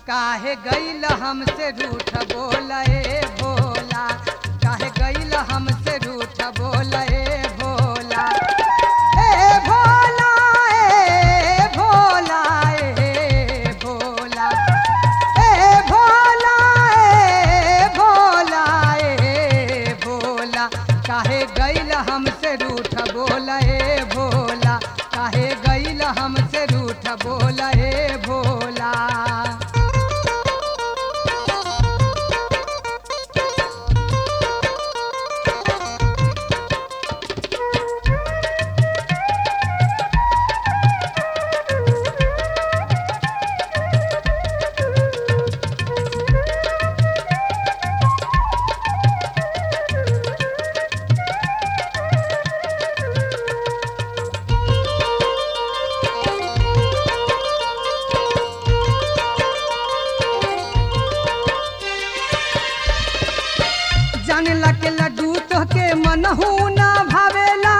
काहे गईल हमसे रूठ बोले भोला काहे गईल हमसे रूठ बोले भोला ए भोला ए भोला ए भोला ए भोला ए भोला ए भोला काहे गईल हमसे रूठ बोला ए भोला काहे गईल हमसे रूठ बोला ए भोला जानला के लड्डू तोहके मनहू ना भावेला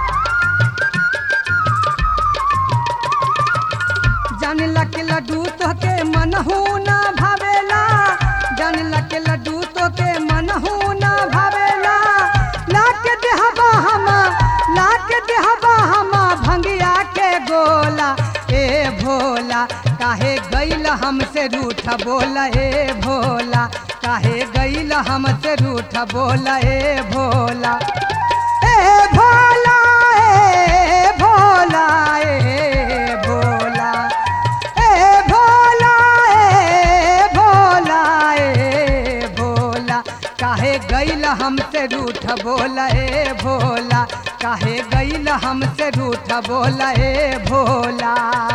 जानला के लड्डू तोहके मनहू ना भावेला जानला के लड्डू तोहके मनहू ना भावेला लाके देहबा हमा लाके देहबा हमा भंगिया के गोला ए भोला काहे गईल हमसे रूठ बोला ए भोला काहे गईल हमसे रूठ बोला ए भोला ए भोला ए भोला ए भोला ए भोला ए भोला ए भोला काहे गईल हमसे रूठ बोला ए भोला काहे गईल हमसे रूठ बोला ए भोला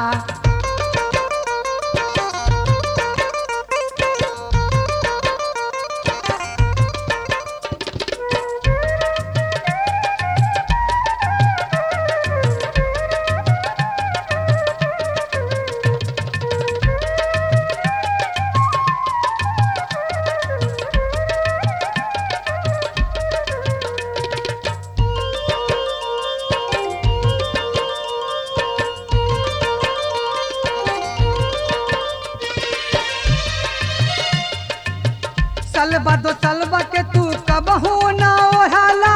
सलबा दो सलबा के तू कबहू ना ओढ़ाला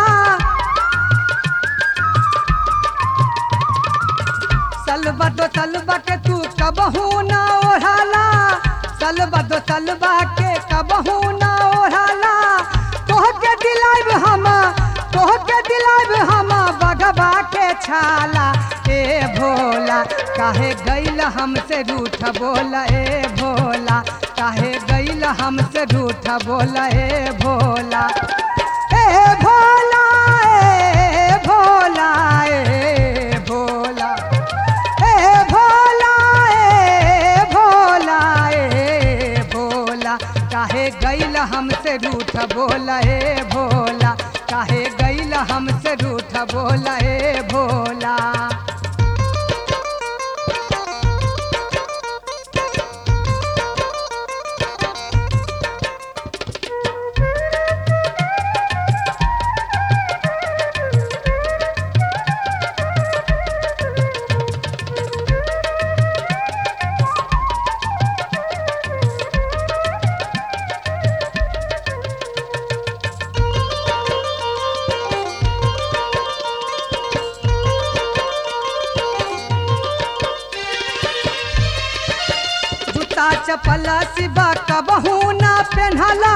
सलबा दो सलबा के तू कबहू ना ओढ़ाला सलबा दो सलबा के कबहू ना ओढ़ाला तोह के दिलाइब हमा तोह के दिलाइब हमा बगबा के छाला ए भोला काहे गईल हमसे रूठ बोला ए भोला काहे गईल हमसे रूठ बोला ए भोला ए भोला ए भोला ए भोला ए भोला ए भोला ए भोला काहे गईल हमसे रूठ बोला ए भोला काहे गईल हमसे रूठ बोला ए भोला जूता चपल सिबा कबहू ना पेन्हला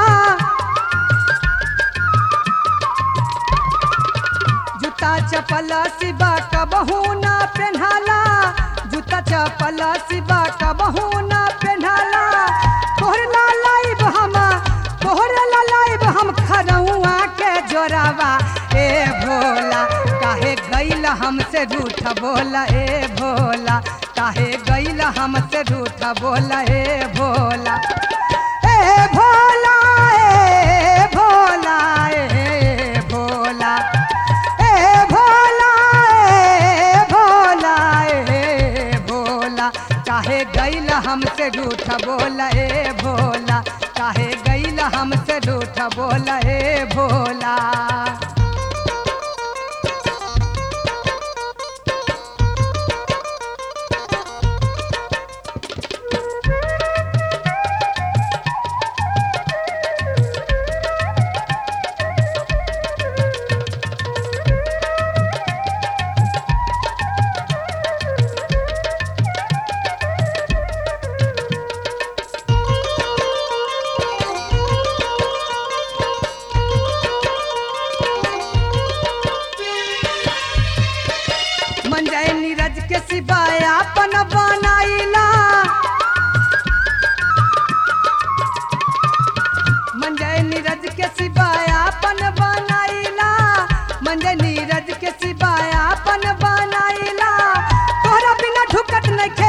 जूता चपल सिबा कबहू ना पेन्हला जूता चपल सिबा कबहू ना पेन्हला तोहर ला लाइब हम तोहर ला लाइब हम खरौआ के जोरावा ए भोला काहे गईल हमसे रूठ बोला ए भोला काहे गईल हमसे रूठ बोला ए भोला ए भोला ए भोला ए भोला ए भोला ए भोला ए भोला काहे गईल हमसे रूठ बोला ए भोला काहे गईल हमसे रूठ बोला ए भोला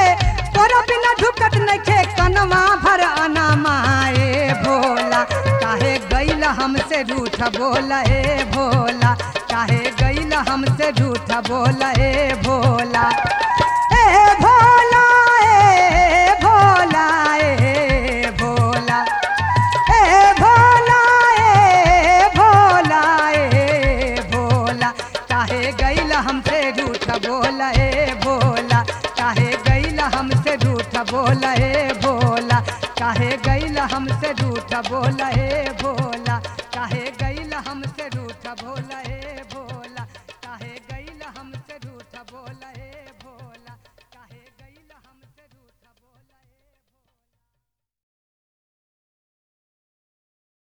तोरा बिना ढुकत नइखे कनमा भर अनमा ए भोला काहे गइल हमसे रूठ बोला ए भोला काहे गइल हमसे रूठ बोला ए भोला ए भोला ए भोला ए भोला ए भोला ए भोला ए भोला काहे गइल हमसे रूठ बोला ए भोला काहे गइल हमसे रूठ बोला ए भोला काहे गइल हमसे रूठ बोला ए भोला काहे गइल हमसे रूठ बोला